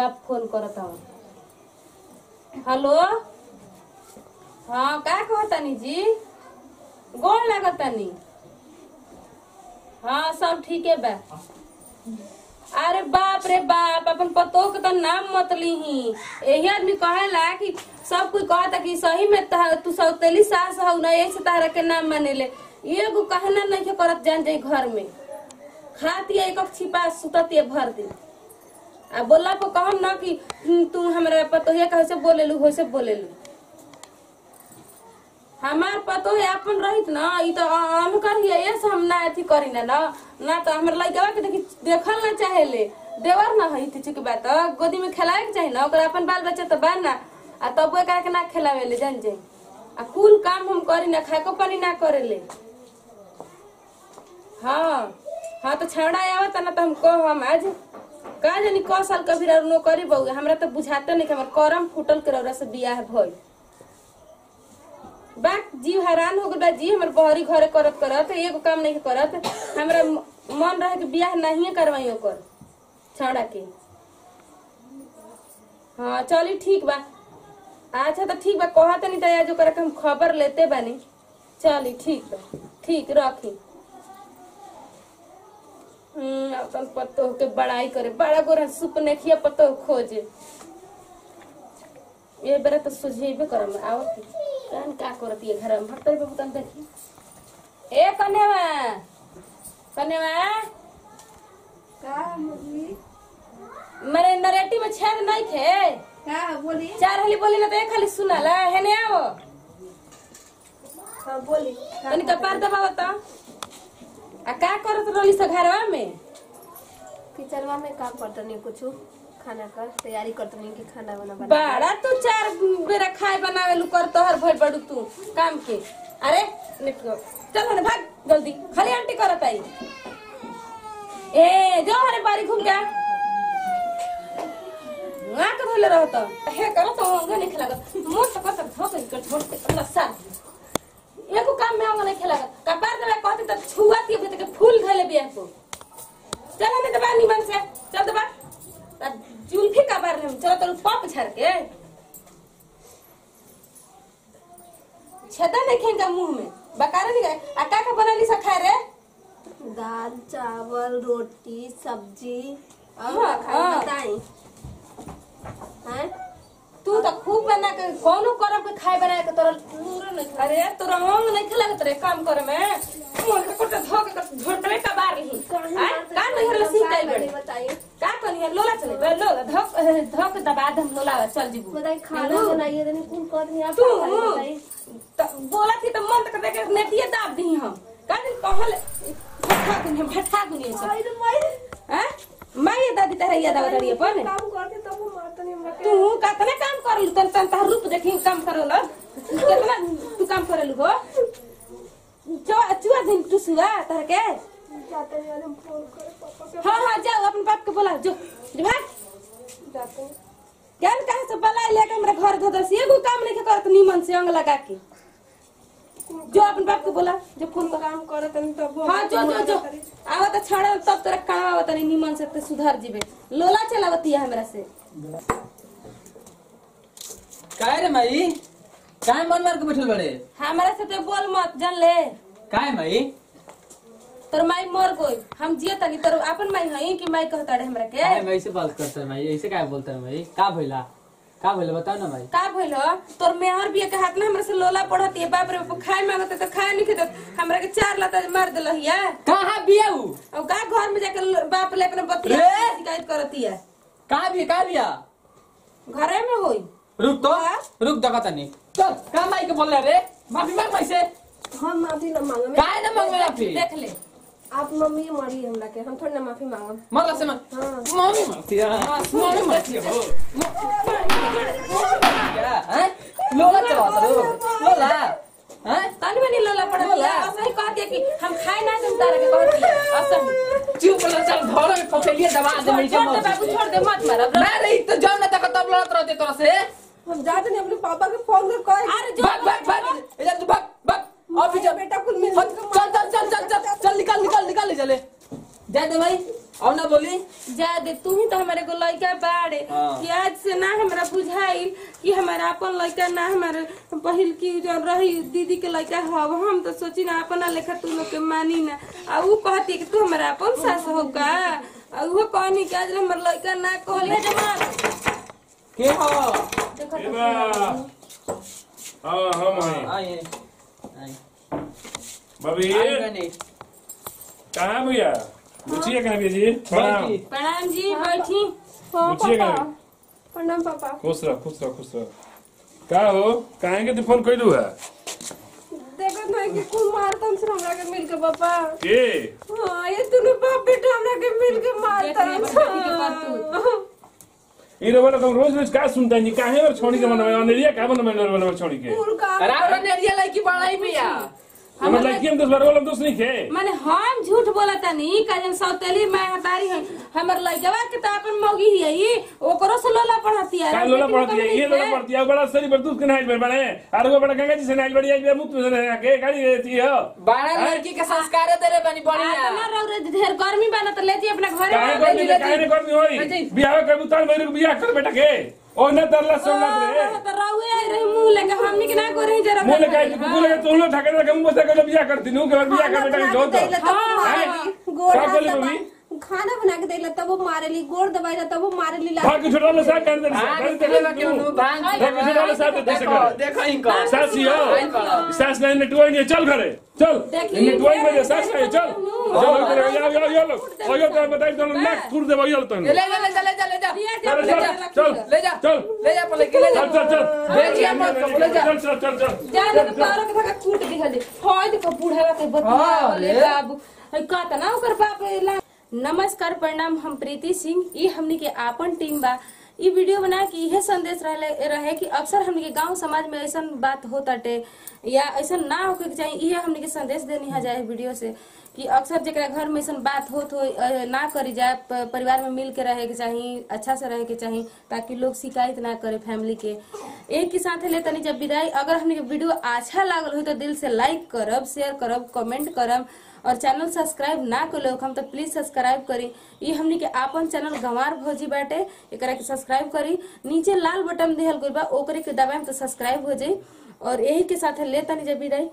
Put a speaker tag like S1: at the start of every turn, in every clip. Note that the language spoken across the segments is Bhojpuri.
S1: बाप फोन करत हूँ हेलो हाँ का कहतानी जी गोड़ लागतानी हाँ सब ठीक है बा अरे बाप रे बाप अपन पतो के तो नाम मत लीही यही आदमी कहेला कि सब कोई कहता कि सही में तह, तू सौतेली सास हौ ना यही से तारा के नाम मानेले एगो कहना नहीं के करत जान जाई घर में खाती एक छिपा सुतती भर दिन आ बोला को कहम ना कि "हम्म, तू हमरा पतोहिया कैसे बोलेलू वैसे बोलेलू हमार पतो है अपन रहित ना ई तो हम करिए ये से हम ना अथी करी ना ना ना तो हमर लइका के देखी देखल ना चाहेले देवर ना है चुक बात गोदी में खिलाए के चाही ना ओकरा अपन बाल बच्चा तो बा ना आ तब एकरा के ना खिलावेले जान जाई आ कुल काम हम करी ना खाको पानी ना करेले हाँ हाँ तो छौड़ा आवत ना तो हम कह हम आज का जानी क साल कभी नौकरी बहु हमरा तो बुझाते नहीं कि हमर करम फूटल के रौरा से बियाह भइल बाक जीव हैरान हो गल बा जी हमर बहरी घरे करत करत एगो काम नहीं करत हमरा म- मन रहे कि बियाह नहीं करवाई ओकर छौड़ा के हाँ चली ठीक बा अच्छा तो ठीक बा कहत नहीं तो आज ओकरा के हम खबर लेते बानी चली ठीक बा ठीक रखी हम्म अपन पत्तो के बड़ाई करे बड़ा गोरा सुपने खिया पत्तो खोजे ये बेरा तो सुझेबे करम आओ की कान का करत ये घर में हटते बाबू तन देखी ए कन्यावा कन्यावा
S2: का बोली
S1: मेरे नरेटी में छेद नहीं थे
S2: का बोली
S1: चार हली बोली ना तो एक खाली सुनाला हेने आओ
S2: हाँ बोली
S1: तनी कपार दबाव तो आ का करत रहली स घरवा में
S2: किचनवा में काम करता नहीं कुछ खाना का तैयारी करता नहीं कि खाना बना बना
S1: बड़ा तू चार बेरा खाए बनावे लू कर तोहर भइल बड़ू तू काम के अरे निक गो। चल ना भाग जल्दी खाली आंटी करत आई ए जो हरे बारी घूम के ना के धोले रहत हे करत हो नहीं खेला मोर तो कत धोक कर छोड़ के अल्लाह सा एको काम में आंगा नहीं खेला कपार देवे कहते त छुआती है के फूल धले बिया को चल हमें दबा निमन से चल दबा आ जुल्फी का बार हम चलो तो पप झर के छेदा देखें का मुंह में बकारा नहीं गए आ का का बनली सा खाए रे
S2: दाल चावल रोटी सब्जी और
S1: हाँ,
S2: का खाई
S1: हाँ।
S2: बताई हैं
S1: तू तो खूब बना के कौनो करब के खाए बना के तोरा लूरे नहीं खा अरे तोरा अंग नहीं खला के तोरे काम करे में मोर के कोटे धो के झोटवे का बार रही आय का नहीं हरला सीताई बड़े
S2: बताइए
S1: का कनी है लोला चले बे लोला धक धक दबा दम लोला चल जीबू
S2: बताइए खाना बनाइए नहीं कौन कर रही आप
S1: तू
S2: बताइए
S1: त बोला थी तो मन तक देखे नेटिए दाब दी हम का दिन कहल भट्ठा दुनिया भट्ठा दुनिया से
S2: अरे मैं
S1: हैं माई दादी तेरा याद आवत रही पर
S2: काम करके तब वो मारता नहीं हमरा के
S1: तू कतने काम कर लू तन तन तार रूप देखी काम करो लो कितना तू काम करे लू हो जो चुआ दिन तू सुआ तार के
S2: जाते हैं हम फोन करे पापा के
S1: हाँ हाँ जाओ अपने बाप के बोला जो जो भाग
S2: जाते हैं
S1: ज्ञान कहाँ से बला लेके हमरा घर धो दस एगो काम नहीं करत नीमन से अंग लगा के जो अपन बाप के बोला जो फोन कर
S2: काम करे तनी तब वो
S1: हाँ जो जो जो आवत छाड़ा तब तोरा काम आवत नहीं नीमन से ते सुधार जीबे लोला चलावती है हमरा से
S3: काय रे माई काय मन मार के बैठल बड़े
S1: हमरा से ते बोल मत जान ले
S3: काय माई
S1: तोर माई मर गई हम जिए तनी तोर अपन माई हई कि माई कहता रे हमरा के
S3: काय माई से बात करता है माई ऐसे काय बोलता है माई का भइला का भइला बताओ ना माई
S1: का भइल हो? तोर मेहर बिया के हाथ में हमरा से लोला पढ़ती है बाप रे बाप खाए मांगत तो खाए नहीं खेत हमरा के चार लाता मार देलहिया
S3: कहाँ बियाऊ
S1: और का घर में जाके ल- बाप ले अपने बतिया
S3: रे!
S1: शिकायत करती है
S3: कहाँ बिया कहाँ बिया
S1: घरे में होई
S3: रुक तो
S1: हाँ?
S3: रुक दका तनी तो का माई के बोल रहे रे माफी मांग माई से
S2: हम माफी न मांगे
S3: काय ना मांग माफी
S1: देख ले
S2: आप मम्मी मारी हमरा के हम थोड़ी ना माफी मांगम
S3: मतलब से मांग
S2: हाँ।
S3: मम्मी मांगती है मम्मी मांगती है हो क्या हैं लोला चलाता रो लोला हैं
S1: तनी मनी लोला पढ़ती है
S3: लोला।
S1: असही कहती है कि हम खाए ना तुम तारा के कहती है असही
S3: चुप बोला चल घर में पकड़िए दबा दे मेरी
S1: छोड़ दे बाबू छोड़ दे मत मार अब
S3: मैं रही तो जाओ ना तक तब लड़त रहते तोरा से
S2: हम जाते नहीं अपने पापा के फोन कर कहे
S1: अरे जो
S3: भाग भाग भाग इधर तू भाग भाग अभी जा
S2: बेटा कुल मिल
S3: चल चल चल चल चल चल निकल निकल निकल ले चले जा दे भाई और ना बोली
S1: जा दे तू ही तो हमारे को लइका बाड़े
S3: हाँ।
S1: से ना हमरा बुझाइल कि हमारा अपन लड़का ना हमारे पहिल की जो रही दीदी के लड़का हव हम तो सोची ना अपना लेखा तू लोग के मानी ना आ ऊ कहती कि तू हमारा अपन सास हो का आ उहो कहनी कि आज हमर लड़का ना कहले जमाल
S3: के हो
S1: देखो
S4: ए बा हाँ हम हैं
S3: आइए आइए
S4: बबी
S3: आइए बनी
S4: कहाँ भैया पूछिए कहाँ भैया जी प्रणाम
S3: बैठी।
S1: प्रणाम जी बैठी
S2: हाँ
S4: पूछिए
S2: पापा
S4: कहाँ
S2: प्रणाम पापा
S4: खुश रह खुश रह खुश रह का हो काहे के तू फोन कैलू है
S2: देखो ना कि कौन मारता हमसे हमरा के मिल के पापा
S4: के
S2: हाँ ये दोनों बाप बेटा हमरा के मिल के मारता
S1: देख ले अपन बेटी के करतूत।
S4: ई रे वाला तुम रोज रोज का सुनता है काहे और छोड़ी के मन में अनेरिया का मन में वाला छोड़ी के
S2: कौन काम
S3: राम नेरिया लड़की बड़ाई भैया
S4: हमर लड़की हम दस बार वाला दोस्त नहीं खे
S1: माने हम झूठ बोला तनी काजन सौतेली मैं हतारी है हमर लइकवा के तो अपन मौगी ही है ई ओकरो से लोला पढ़ती है
S4: का लोला पड़ती है ये लोला पड़ती है बड़ा सरी पर दूध के नाइल बने और वो बड़ा गंगा जी से नाइल बड़ी आज मुक्त में से के गाड़ी रहती है
S3: बड़ा लड़की के संस्कार दे रे बनी बढ़िया
S1: ना रौरे ढेर गर्मी बना तो ले जी अपना घरे
S4: काहे
S1: में
S4: कर काहे ने कर होई बियाह कर बुतान मेरे को बियाह कर बेटा के ओ न तरला सोना रे
S1: तो रौए आई रही मुंह लेके हमनी के ना करे जरा
S4: मुंह लगा के कुकुर लगा तो लो ठाकर लगा मुंह बसा कर बियाह करती नु के बाद बियाह कर बेटा के जो तो
S2: गोड़
S4: का
S2: हाथ
S4: बोली
S2: दबा-
S4: मम्मी?
S2: खाना बना के देला तब वो मारेली गोड़ दबाइला तब वो मारेली ला
S4: भाग के छोटा लो साथ कर दे
S3: भांग के लेवा के उनु भांग के
S4: भाग के छोटा लो साथ दे
S3: देखो देखो इनको
S4: सासी हो
S3: आई बड़ा।
S4: सास नहीं नेटवाई नहीं चल घरे चल
S1: देखी,
S4: नेटवाई में जा, सास नहीं चल
S1: देखी,
S4: चल घरे यो यो यो लो ओ यो तो बताई तो नाक फूट दे यो तो
S3: ले ले ले जा ले जा ले जा
S1: दिया
S4: चल
S1: जा
S4: चल चल
S3: ले जा
S4: चल
S3: ले जा पले ले जा
S4: चल चल चल
S3: भेजिए मत कब ले जा
S4: चल चल चल चल
S1: जा तो तारो के धक्का कूट दिखा दे होय देखो बूढ़ा के बतिया
S3: हाँ,
S1: वाले
S3: ले।
S1: बाबू हई कहता ना ओकर बाप ला नमस्कार प्रणाम हम प्रीति सिंह ई हमनी के आपन टीम बा ई वीडियो बना के इहे संदेश रहे रहे कि अक्सर हमनी के गांव समाज में ऐसन बात होताटे या ऐसन ना होके के चाहिए इहे हमनी के संदेश देनी है जाए वीडियो से कि अक्सर जेकरा घर में ऐसन बात होत हो अ, ना करी जाए प- परिवार में मिल के रहे के चाहिए अच्छा से रहे के चाहिए ताकि लोग शिकायत ना करे फैमिली के एक के साथ ले तनी जब विदाई अगर हमने के वीडियो अच्छा लागल हो तो दिल से लाइक करब शेयर करब कमेंट करब और चैनल सब्सक्राइब ना कर लोग हम तो प्लीज सब्सक्राइब करी ये हमनी के आपन चैनल गंवार भौजी बाटे एकरा के सब्सक्राइब करी नीचे लाल बटन दिहल गइल बा ओकरे के दबाएम तो सब्सक्राइब हो जाई और यही के साथ ले तनी जब विदाई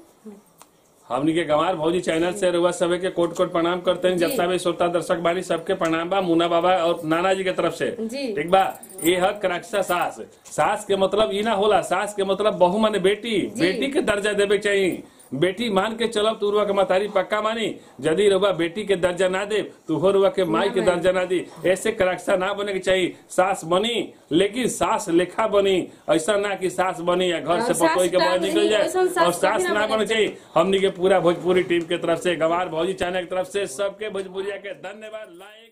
S4: हमनी के गंवार भौजी चैनल से रुआ सबे के कोट कोट प्रणाम करते हैं जब सबे श्रोता दर्शक बानी सबके प्रणाम बा मुन्ना बाबा और नाना जी के तरफ से
S1: जी।
S4: ठीक बा ये हक रक्षा सास सास के मतलब ई ना होला सास के मतलब बहु माने बेटी बेटी के दर्जा देवे के चाहिए बेटी मान के चलब तू रुआ के मतारी पक्का मानी यदि रुआ बेटी के दर्जा ना दे तू हो रुआ के माई के दर्जा ना दी ऐसे करक्षा ना बने के चाहिए सास बनी लेकिन सास लेखा बनी ऐसा ना कि सास बनी या घर
S1: और
S4: से
S1: सास
S4: पतोई के बाहर
S1: बनी,
S4: निकल जाए
S1: ऐसन सास
S4: और सास
S1: कभी ना
S4: ना
S1: बने
S4: बने चाहिए हमनी के पूरा भोजपुरी टीम के तरफ से गंवार भौजी चैनल की तरफ से सबके भोजपुरिया के धन्यवाद लाइक